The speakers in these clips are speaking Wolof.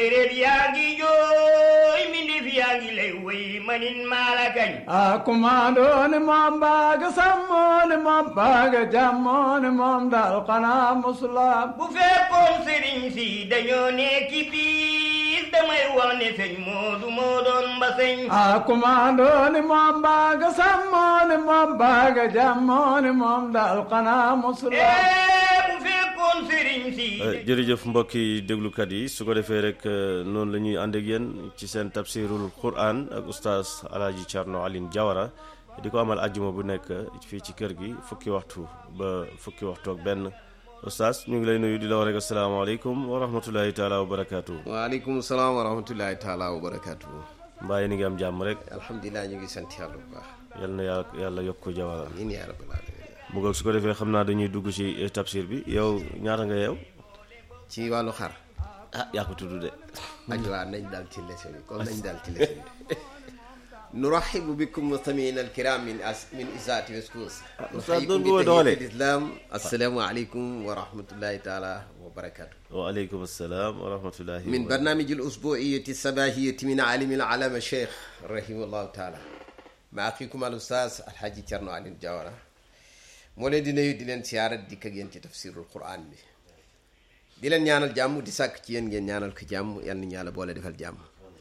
séeréer yaa ngi jooy mindif yaa ngi lay woy manin maala kañ a kumaandooni moom baaga sammooni moom baaga jammooni moom dal xanaa musulaam bu fekkoon sëriñ si dañoo nekki biir damay wax ne sëñ moodu moo doon mbaseñ a kumaandooni moom baaga sammooni moom baaga jammooni moom dal xanaa musulaam ee bu fekkoon sëriñ si jërëjëf mbokki déglukat yi su ko defee rek noonu la ñuy ànd ak yéen ci seen tafsirul quran ak oustaz alaaji Thierno Aline Diawara di ko amal ajjuma bu nekk fii ci kër gi fukki waxtu ba fukki waxtu ak benn oustaz ñu ngi lay nuyu di la wax rek asalaamaaleykum wa rahmatulahi taala wa barakaatu. waaleykum salaam wa rahmatullahi taala wa barakaatu. mbaa yéen a ngi am jàmm rek alhamdulilah ñu ngi sant yàlla bu baax. yal na yàlla yàlla yokk ko Diawara. amiin yaa rabbal alamin. mu ngoog su ko defee xam naa dañuy dugg ci tafsir bi yow ñaata nga yeew ci wàllu xar. ah yaa ko tudd de. aji waa nañ daal ci leçon bi comme nañ daal ci leçon bi nurahibu bikum mustamiina alkiram min as min isaati weskus Oustaz doon nga doole. islam assalaamu aleykum wa rahmatullahi taala wa barakatu waaleykum salaam wa rahmatullahi من wa برنامج الأسبوعية الصباحية من عالم العلامة الشيخ رحمه الله تعالى مع أخيكم الأستاذ الحاج تيرنو علي الجوارة moo leen di nuyu di leen siyaarat dikk ak yéen ci tafsirul quran bi di leen ñaanal jàmm di sàkk ci yéen ngeen ñaanal ko jàmm yal nañu yàlla boole defal jàmm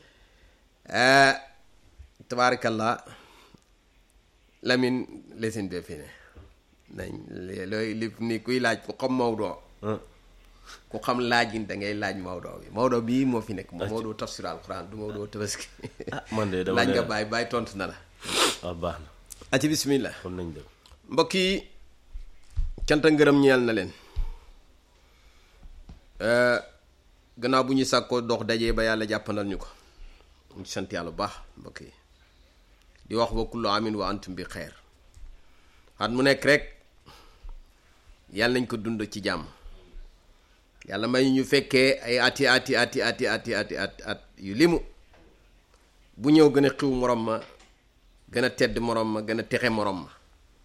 tabaarakallah Lamine lesin bee fi ne nañ looy li ni kuy laaj ku xam Maodo Ah, ku xam laajin da ngay laaj Maodo bi Maodo bii moo fi nekk moom Maodo tafsir alquran du Maodo tabaski ah man de dama laaj nga ne bàyyi bàyyi tontu na la ah baax na aci bismillah kon nañ dem mbokk yi cant ak ngërëm ñeel na leen Euh, gannaaw bu ñu sàkkoo dox dajee ba yàlla jàppandal ñu ko ñu sant yàlla bu baax mbokk yi di wax wa kullu amin wa antum bi xeer at mu nekk rek yàlla nañ ko dund ci jàmm yàlla may ñu fekkee ay ati ati ati ati ati ati at at yu limu bu ñëw gën a xiw morom ma gën a tedd morom ma gën a texe morom ma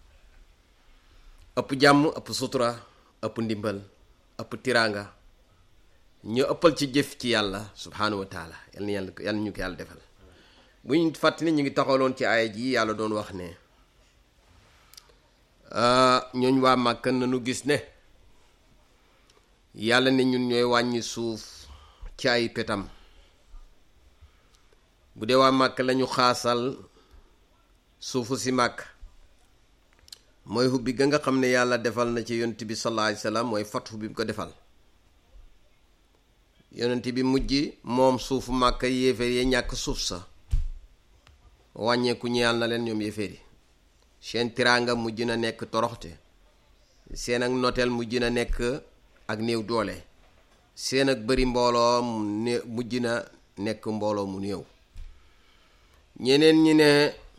ëpp jàmm ëpp sutura ëpp ndimbal ëpp tiraanga ñu ëppal ci jëf ci yàlla subhaanahu wa taala yal na yàlla yal na ñu ko yàlla defal bu ñu fàttali ñu ngi taxawloon ci aaya ji yàlla doon wax ne ñooñ waa màkk nañu gis ne yàlla ne ñun ñooy wàññi suuf ci ay petam bu dee waa màkk lañu xaasal suufu si màkk mooy hubbi ga nga xam ne yàlla defal na ci yonent bi sallallahu alayhi wasallam mooy fathu bi mu ko defal yonent bi mujj moom suufu màkk yéeféer yi ñàkk suuf sa wàññeeku ñeyal na leen ñoom yéeféer yi seen tiraanga mujj na nekk toroxte seen ak noteel mujj na nekk ak néew doole seen ak bëri mbooloo mu ne mujj na nekk mbooloo mu néew ñeneen ñi ne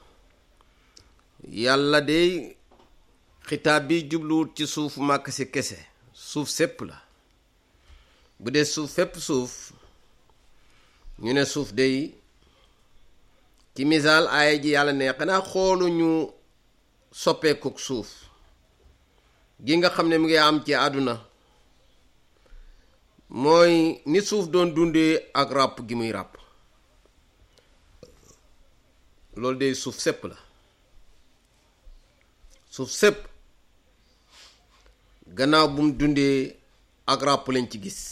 yàlla day xitaab bi jubluwut ci suufu màkk si kese suuf sépp la bu dee suuf fépp suuf ñu ne suuf day ci misaal aaya ji yàlla ne xanaa xooluñu soppeekuk suuf gi nga xam ne mu ngi am ci àdduna mooy ni suuf doon dundee ak ràpp gi muy ràpp loolu day suuf sépp la suuf sépp gannaaw bu mu dundee ak ràpp lañ ci gis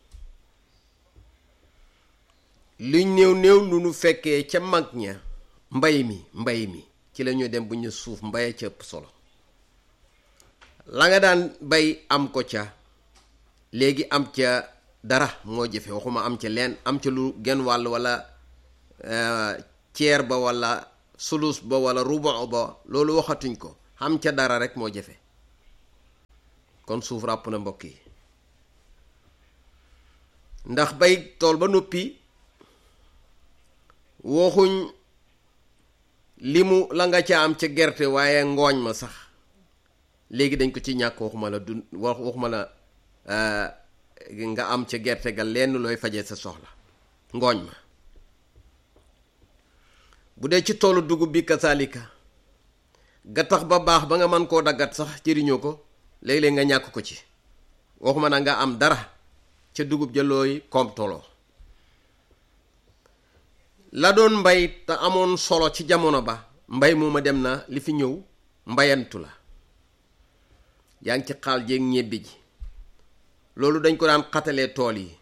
luñ néew néew lu nu fekkee ca mag ña mbay mi mbay mi ci la ñuy dem bu ñu suuf mbaye ca ëpp solo la nga daan bay am ko ca léegi am ca dara moo jëfe waxuma am ca leen am ca lu genn wàll walla ceer ba walla sulus ba walla rubu ba loolu waxatuñ ko am ca dara rek moo jafe kon suuf ràpp na mbokk yi ndax bay tool ba noppi waxuñ li mu la nga ca am ca gerte waaye ngooñ ma sax léegi dañ ko ci ñàkk waxuma la du wax waxuma la nga am ca gerte ga lenn looy faje sa soxla ngooñ ma bu dee ci toolu dugub bi kasaalika ga tax ba baax ba nga mën koo daggat sax jëriñoo ko léeg-léeg nga ñàkk ko ci waxuma na nga am dara ca dugub ja looy koom toloo la doon mbay te amoon solo ci jamono ba mbay mooma dem na li fi ñëw mbayantu la yaa ngi ci xaal jéeg ñebbe ji loolu dañ ko daan xatalee tool yi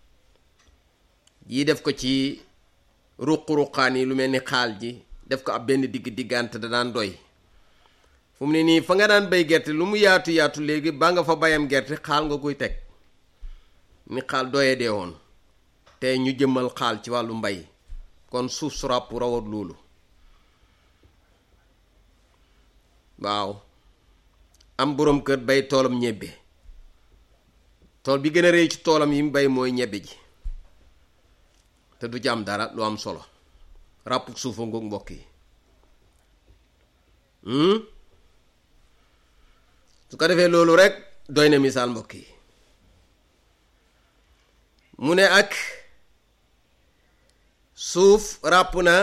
yii def ko ci ruq-ruqaan yi lu mel ni xaal ji def ko ab benn digg diggante da daan doy fu mu ne nii fa nga daan bay gerte lu mu yaatu yaatu léegi ba nga fa bayam gerte xaal nga koy teg ni xaal doye dee woon te ñu jëmmal xaal ci wàllu mbay kon suuf su ràpp rawat loolu waaw am boroom kër bay toolam ñebbe tool bi gën a rëy ci toolam yi mu bay mooy ñebbe ji te du ci am dara lu am solo ràpp suufa ngoog mbokk yi su ko defee loolu rek doy na misaal mbokk yi mu ne ak suuf ràpp na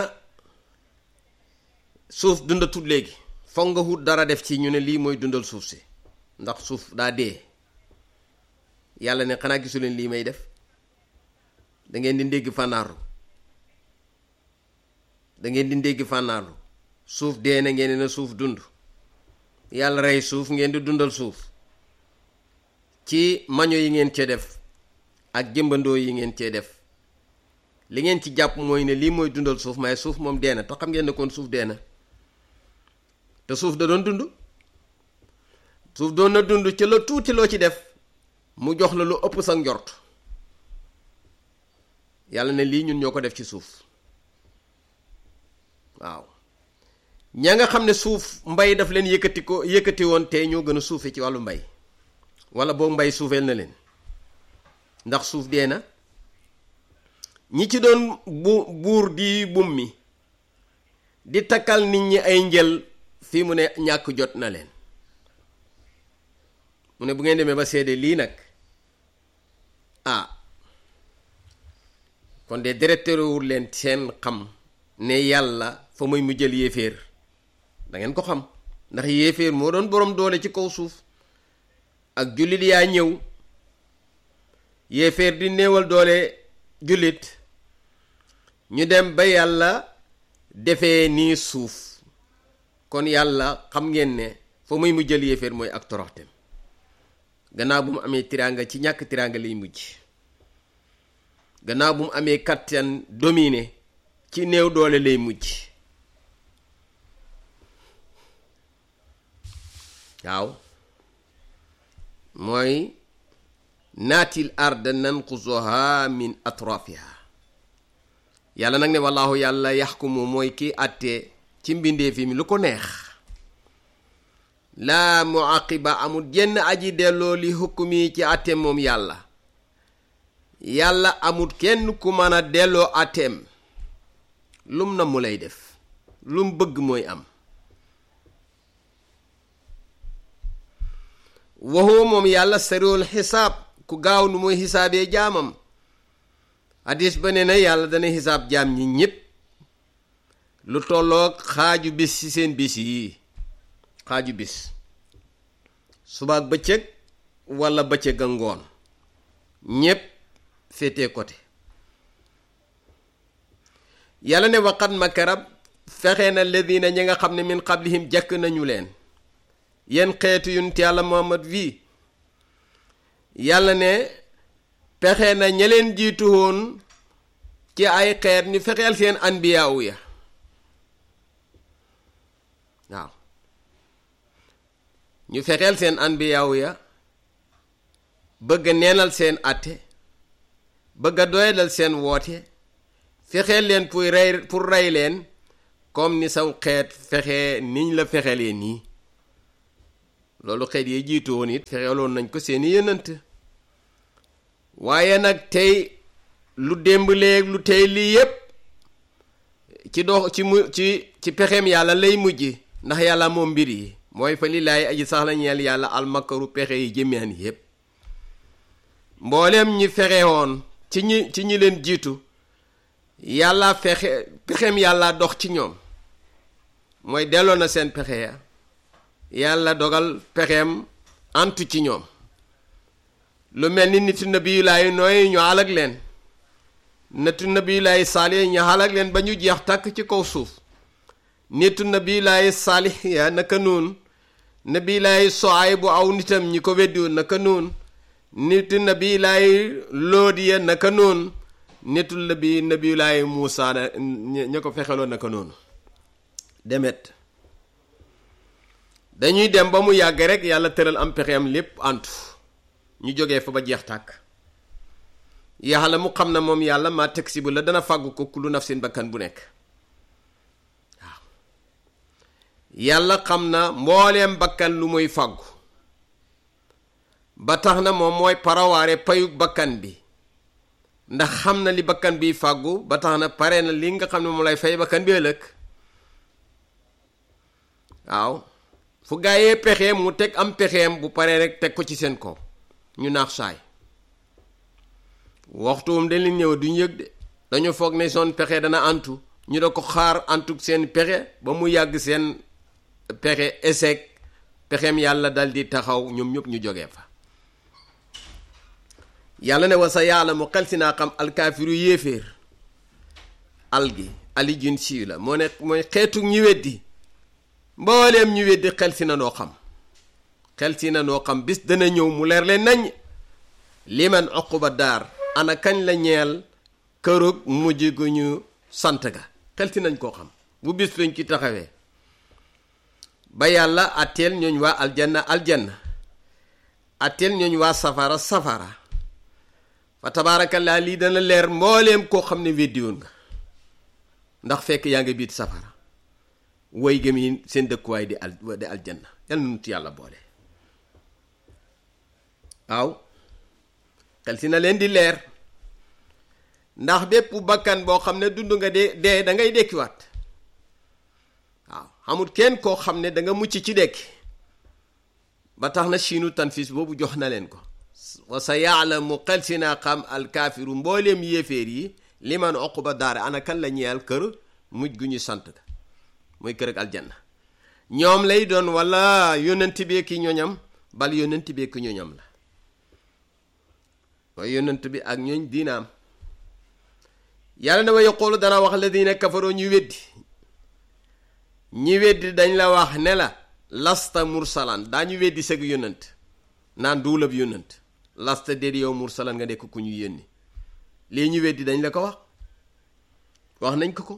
suuf dundatul léegi foog nga wut dara def ci ñu ne lii mooy dundal suuf si ndax suuf daa dee yàlla ne xanaa gisu leen lii may def da ngeen di ndégg fànnaaru da ngeen di ndégg fànnaaru suuf dee na ngeen ne na suuf dund yàlla rey suuf ngeen di dundal suuf ci maño yi ngeen cee def ak jëmbandoo yi ngeen cee def li ngeen ci jàpp mooy ne lii mooy dundal suuf may suuf moom dee na te xam ngeen ne kon suuf dee na te suuf da doon dund suuf doon na dund ci la tuuti loo ci def mu jox la lu ëpp sa njort yàlla ne lii ñun ñoo ko def ci suuf waaw ña nga xam ne suuf mbay daf leen yëkkati ko yëkkati woon te ñoo gën a suufe ci wàllu mbay wala boo mbay suufeel na leen ndax suuf dee na ñi ci doon bu buur di bum mi di takkal nit ñi ay njël fii mu ne ñàkk jot na leen mu ne bu ngeen demee ba seede lii nag ah kon de directeurwul leen seen xam ne yàlla fa muy mu jël yéeféer da ngeen ko xam ndax yéeféer moo doon boroom doole ci kaw suuf ak jullit yaa ñëw yéeféer di néewal doole jullit ñu dem ba yàlla defee nii suuf kon yàlla xam ngeen ne fa muy mu jël yéeféer mooy ak toroxtem gannaaw bu mu amee tiraanga ci ñàkk tiraanga lay mujj gannaaw bu mu amee kattan dominé ci néew doole lay mujj waaw mooy naatil arda nanqusuha min atrafiha yàlla nag ne wallaahu yàlla yaxkumu mooy kii àtte ci mbindeef yi mi lu ko neex laa muaqiba amul jenn aji delloo li hukmi ci àtteem moom yàlla yàlla amul kenn ku mën a delloo àtteem lum na mu lay def lum bëgg mooy am waxoo moom yàlla sariwul xisaab ku gaaw nu muy xisaabee jaamam hadis ba ne na yàlla dana xisaab jaam ñi ñépp lu tolloog xaaju bis ci seen bis yi xaaju bis subaak bëccëg walla bëccëg a ngoon ñépp féete côté yàlla ne waqat makarab fexe na ledina ñi nga xam ne min qablihim jàkk nañu leen yenn xeetu yunt yàlla muhammad wii yàlla ne pexe na ña leen jiitu woon ci ay xeet ñu fexeel seen anbiyaawu ya waaw ñu fexeel seen anbiyaawu ya bëgg a neenal seen atte bëgg a doyadal seen woote fexeel leen pour rey pour rey leen comme ni saw xeet fexe niñ la fexelee nii loolu xeet yi jiitu woon it fexeeloon nañ ko seeni yënant waaye nag tey lu démb léeg lu tey lii yépp ci dox ci mu ci ci pexeem yàlla lay mujj ndax yàlla moom mbir yi mooy fa lillaay aji sax la ñeel yàlla almakaru pexe yi jëmeen yépp mbooleem ñi fexe woon ci ñi ci ñi leen jiitu yàlla fexe pexeem yàlla dox ci ñoom mooy delloo na seen pexe ya yàlla dogal pexeem antu ci ñoom lu mel ni nitu nabi yu laayu nooy ñu alag leen nitu nabiyulaahi saalih ñu xalak leen ba ñu jeex tàkk ci kaw suuf nitu nabiyulaahi saalih ya naka noonu nabiyulaahi soay bu aw nitam ñi ko weddiwoon naka noonu nitu nabiyulaahi loodi ya naka noonu nitu nabi nabiyulaahi muusa na ña ko fexeloo naka noonu demet dañuy dem ba mu yàgg rek yàlla tëral am pexeem lépp antu ñu jógee fa ba jeex tàkk yàlla mu xam na moom yàlla maa teg si bu la dana fàggu ko kullu nafsin bakkan bu nekk waaw yàlla xam na mbooleem bakkan lu muy fàggu ba tax na moom mooy parawaare payug bakkan bi ndax xam na li bakkan biy fàggu ba tax na pare na li nga xam ne moom lay fay bakkan bi ëllëg waaw fu gaayee pexeem mu teg am pexeem bu paree rek teg ko ci seen kaw ñu naax saay waxtuwum dañ leen ñëw duñ yëg de dañu foog ne son pexe dana antu ñu da ko xaar antu seen pexe ba mu yàgg seen pexe échec pexeem yàlla dal di taxaw ñoom ñëpp ñu jógee fa yàlla ne wa sa yàlla mu xel si naa xam alkaafiru yéeféer al gi ali jun siiw la moo ne mooy xeetu ñi weddi mbooleem ñu weddi xel si na noo xam xel si na noo xam bis dana ñëw mu leer leen nañ liman uquba daar ana kañ la ñeel kërug mujj gu ñu sant ga xel si nañ koo xam bu bis luñ ci taxawee ba yàlla atteel ñooñ waa aljanna aljanna atteel ñooñ waa safara safara fa tabaarakallaa lii dana leer mbooleem koo xam ne weddiwoon nga ndax fekk yaa ngi biit safara woy gëm yi seen dëkkuwaay di al di aljanna yàlla nu ci yàlla boole waaw xel si na leen di leer ndax bépp bakkan boo xam ne dund nga dee dee da ngay dekkiwaat waaw xamul kenn koo xam ne da nga mucc ci dekki ba tax na siinu tanfis boobu jox na leen ko wa sa yaalamu xel si naa xam alkaafiru mbooleem yéeféer yi liman uquba daare ana kan la ñeel kër mujj gu ñu sant ga mooy kër ak aljanna ñoom lay doon wala yónnent bi ki ñoñam bal yónnent bi ki ñoñam la mooy yónnent bi ak ñooñ diinaam yàlla na wa yaqulu dana wax ladina kafaroo ñu weddi ñi weddi dañ la wax ne la lasta mursalan daañu weddi sëg yónnent naan duulab yónnent lasta déet yow mursalan nga nekk ku ñu yónni lii ñu weddi dañ la ko wax wax nañ ko ko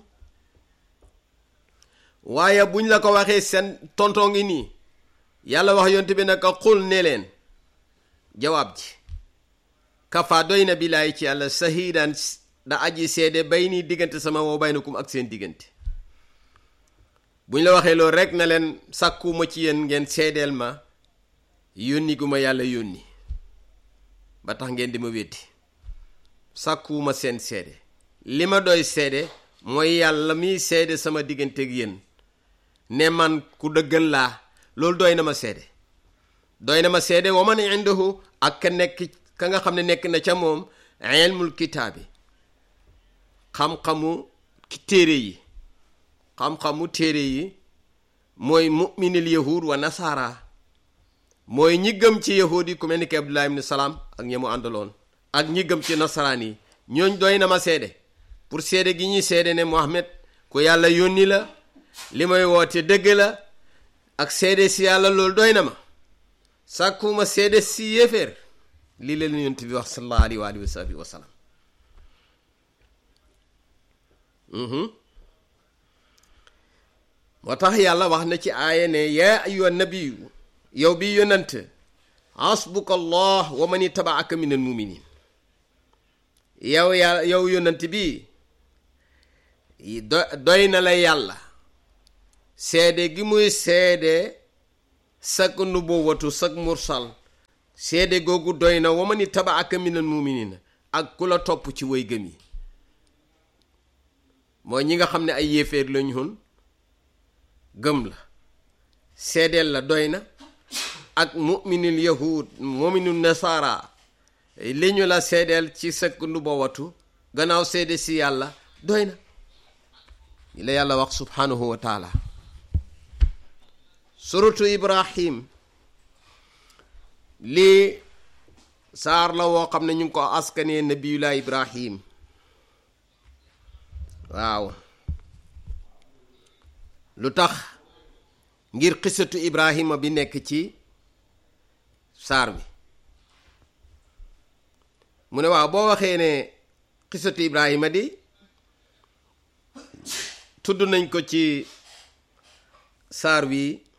waaye buñ la ko waxee seen tontoo ngi nii yàlla wax yonte bi naka xul ne leen jawaab ji kafa doy na bilaay ci yàlla sahidan da aji seede bay nii diggante sama woo baynakum ak seen diggante buñ la waxee loolu rek na leen sàkkuma ci yéen ngeen seedeel ma yónni gu ma yàlla yónni ba tax ngeen di ma weddi sàkkuwuma seen seede li ma doy seede mooy yàlla miy seede sama diggante ak yéen ne man ku dëggal laa loolu doy na ma seede doy na ma seede wa man indahu ak ka nekk ka nga xam ne nekk na ca moom ilmul kitaabi xam-xamu téere yi xam-xamu téere yi mooy muminil yahud wa nasaara mooy ñi gëm ci yahud yi ku mel ni ki abdullah ibn salaam ak ñi mu àndaloon ak ñi gëm ci nasaraan yi ñooñ doy na ma seede pour seede gi ñuy seede ne Muhammad ku yàlla yónni la li may woote dëgg la ak seede si yàlla loolu doy na ma sàkkuma seede si yéeféer lii la yonent bi wax sallallahu alayhi wa alihi wa sahbihi wa sallam moo tax yàlla wax na ci aaya ne yaa ayyuha nabiyu yow bi yonant hasbuka allah wa man itabaaka min al muminin yow yàlla yow yonant bi do doy na la yàlla seede gi muy seede sak nubuwatu sak mursal seede googu doy na wa man itabaaka min al muminin ak ku la topp ci way gëm yi mooy ñi nga xam ne ay yéeféer lañu hun gëm la seedeel la doy na ak muminul yahud muminul nasara li ñu la seedeel ci sëkk nubuwatu gannaaw seede si yàlla doy na li la yàlla wax subhanahu wa taala suratu ibrahim lii saar la woo xam ne ñu ngi ko askanee nabiyullah ibrahim waaw lu tax ngir xisatu ibrahima bi nekk ci saar bi mu ne waaw boo waxee ne xisatu ibrahima di tudd nañ ko ci saar wi